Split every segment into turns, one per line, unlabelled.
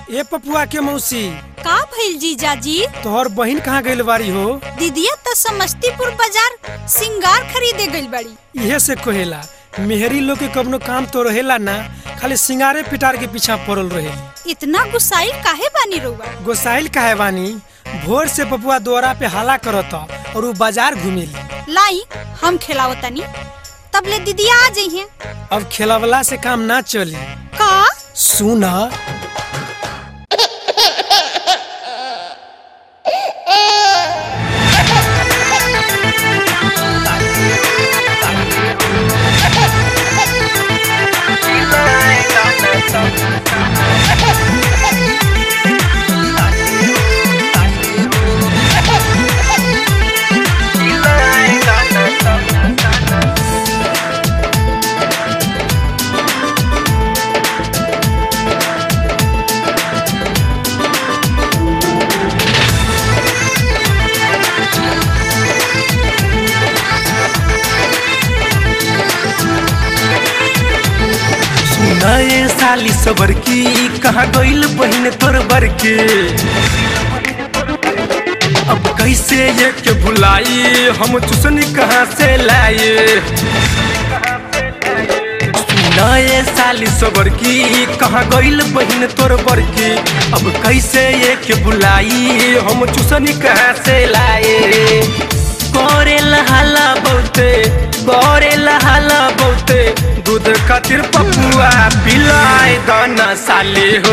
ए पपुआ के मौसी
का भइल जीजाजी
तोहर बहिन कहाँ गइल बारी हो
दीदिया तो समस्तीपुर बाजार सिंगार खरीदे गइल बड़ी
इहे से कहेला मेहरी लोग के कवनो काम तो रहेला ना खाली सिंगारे पिटार के पीछा पड़ल रहेली
इतना गुस्साइल काहे बानी रउआ
गोसाइल काहे बानी भोर से पपुआ द्वारा पे हाला करत और उ बाजार घूमेली
लाई हम खिलाओ तनी तब ले दीदिया आ जइहे
अब खेलवला से काम ना चली
का
सुन
नए साली सबर की कहाँ गइल बहिन तोर बर के अब कैसे ये के भुलाई हम चुसनी कहाँ से लाए नए साली सबर की कहाँ गइल बहिन तोर बर के अब कैसे ये के बुलाई हम चुसनी कहाँ से लाए करे लहाला बहुते करे लहाला बहुते दूध खातिर पपुआ पिलाए दाना साले हो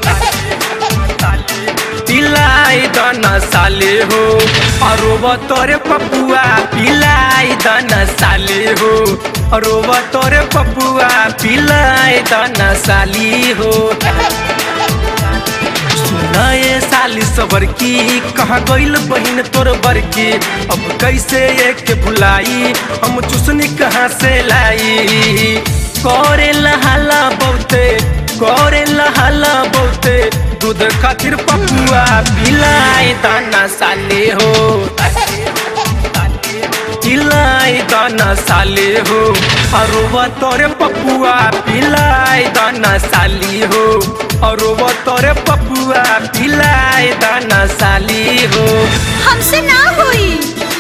पिलाई दाना साले हो अरोब तोरे पपुआ पिलाई दाना साले हो अरोब तोरे पपुआ पिलाई दाना साली हो नए साली सबर की कहाँ गइल बहिन तोर बर की अब कैसे एक भुलाई हम चुसनी कहाँ से लाई करे लहाला बहुते करे लहाला बहुते दूध खातिर पपुआ पिलाई दाना साले हो पिलाई दाना साले हो अरुआ तोरे पपुआ पिलाई दाना साली हो अरुआ तोरे पपुआ पिलाई दाना साली हो
हमसे ना होई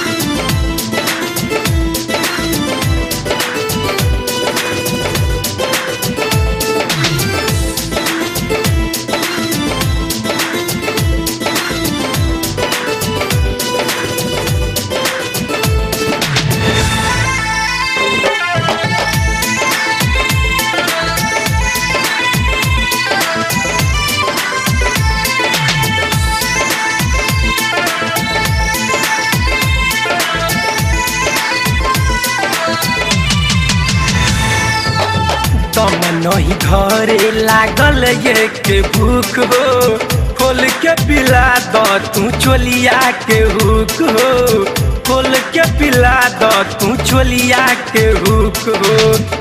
तम नहीं घरे लागल ये के भूख हो खोल के पिला द तू चोलिया के हुक हो खोल के पिला द तू चोलिया के हुक हो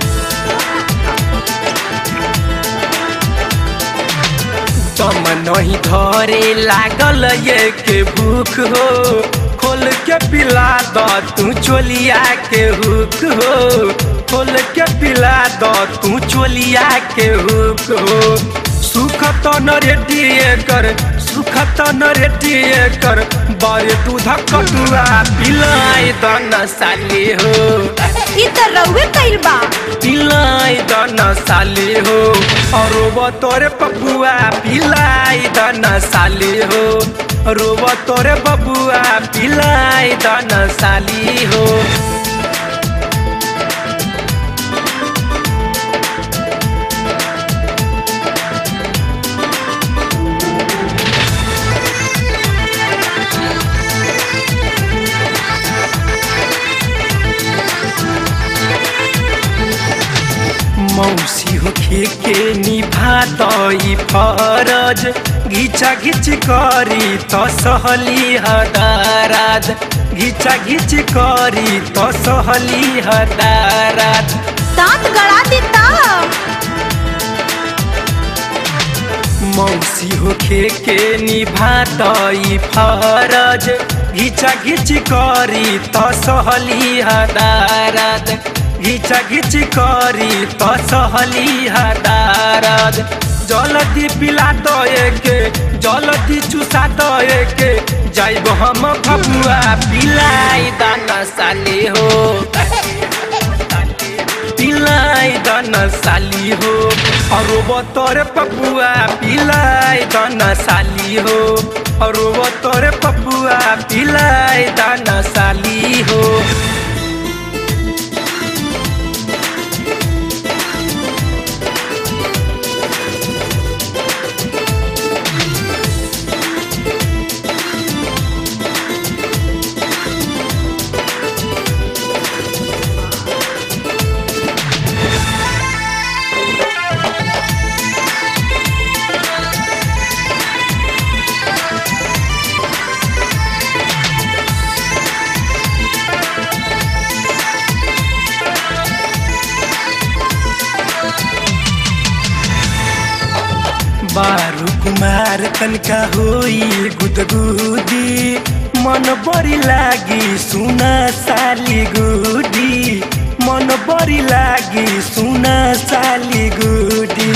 तम नहीं धरे लागल ये के भूख हो खोल के पिला द तू चोलिया के हुक हो खोल के पिला द तू चोलिया के हुक हो सुख तो न रेडिए कर सुख तो न रेडिए कर बारे दूध कटुआ पिलाई दन साली हो
ई त रउए कइल बा
पिलाई दाना साली हो और तोरे पपुआ पिलाई दाना साली हो रोब तोरे बबुआ पिलाई दाना साली हो मौसी होखे के निभा तई फरज घिचा घिच करी त सहली हदारात घिचा घिच करी त सहली हदारात
दांत गड़ा देता
मौसी होखे के निभा तई फरज घिचा घिच करी त सहली हदारात घिचा घिच करी त सहली हदारद जलती पिला दए के जलती चुसा दए के जाइब हम भगुआ पिलाई दाना साली हो पिलाई दाना साली हो और तोरे पपुआ पिलाई दाना साली हो और तोरे पपुआ पिलाई दाना साली हो बारू कुमार तनका होई गुदगुदी मन बड़ी लागी सुना साली गुडी मन बड़ी लागी सुना साली गुडी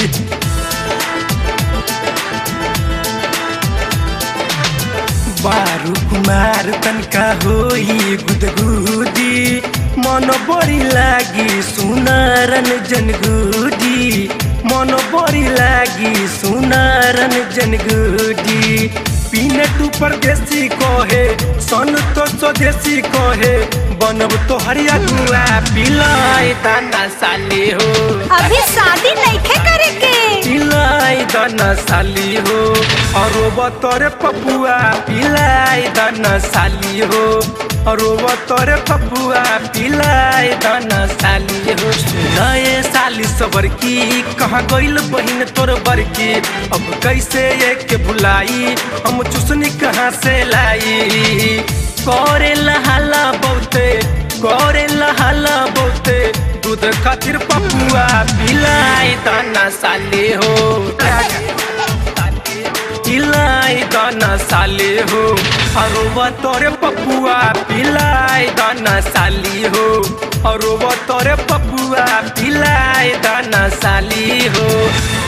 बारू कुमार तनका होई गुदगुदी मन बड़ी लागी सुना रंजन गुडी मन बड़ी लागी सुना रंजन गुडी पीनट परदेसी कहे सन तो स्वदेशी कहे बनब तो हरिया गुआ पिलाई दाना साली हो
अभी शादी नइखे करे के
पिलाई दाना साली हो और बतरे पपुआ पिलाई दाना साली हो और बतरे पपुआ पिलाई दाना साली हो नए साली सबर की कहाँ गइल बहिन तोर बरकी अब कैसे एक भुलाई हम चुसनी कहाँ से लाई करे लहाला बहुते करे लहाला बहुते दूध खातिर पपुआ पिलाई दाना साली हो पिलाई दाना साली हो और तोरे पपुआ पिलाई दाना साली हो और तोरे पपुआ पिलाई दाना साली हो